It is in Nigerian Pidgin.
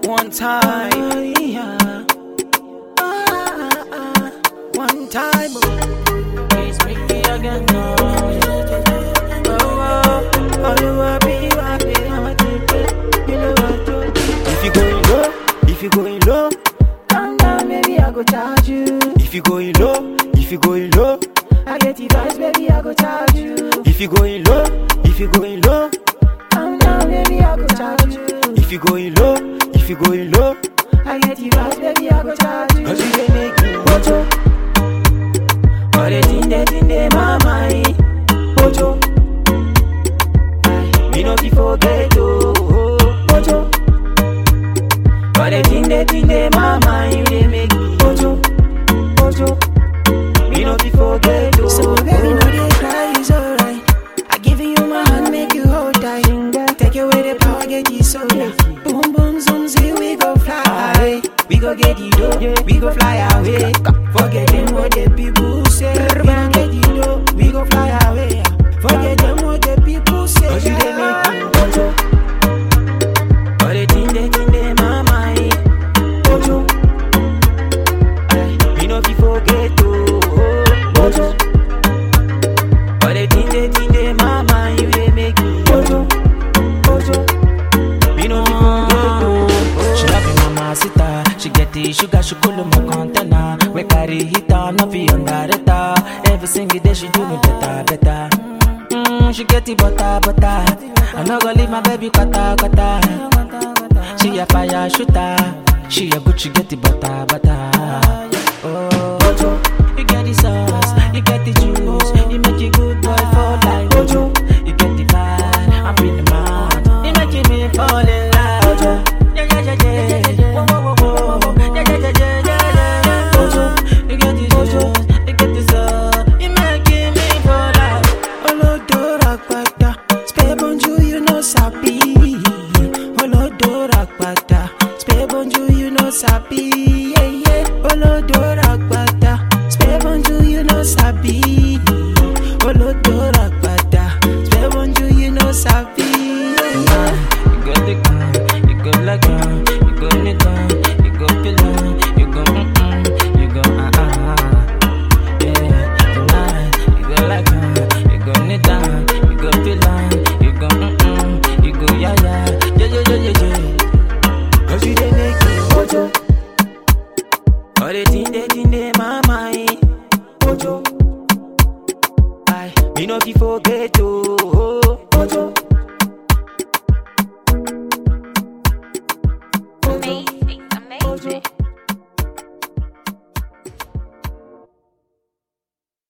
One time. yeah. Ah, ah, ah. One time. oh. It's me again. Oh, oh, oh, oh, you happy, you happy, I'm a ticket. You know what to do. If you going low, if you going low, Calm down, baby, I go charge you. if you going low, if you going low, I get the vibes, baby, I go charge you. if you going low, if you going low, Calm down, baby, I go charge you. if you going low, if you going low, I get the vibes, baby, I go charge you. cause you dey make me Ojo. All the thing that in the my mind. Ojo. me no fit forget oh. Ojo. All the thing that in the my mind, you dey make me Ojo. Ojo. me no fit forget oh. So baby, no dey cry, it's alright. I give you my hand, make you hold tight. Take away the power, get you soda. Boom boom zoom zee, we go fly. We go get the dough, we go fly away. Forget them what the people say. We go get the dough, we go fly away. Forget them what the people say. Cause you dey make me Ojo. All the thing that in the my mind, Ojo. me no fit forget oh. Ojo. All the thing that in the my mind, you dey make me Ojo. Ojo. me no fit forget oh. She love you, mama sita. She get the sugar, she cool my container. We carry heater, no fi under the tar. Every single day she do me better, better. Mm, she get the butter, butter. I no go leave my baby kata, kata. She a fire shooter. She a good, she get the butter, butter. Oh,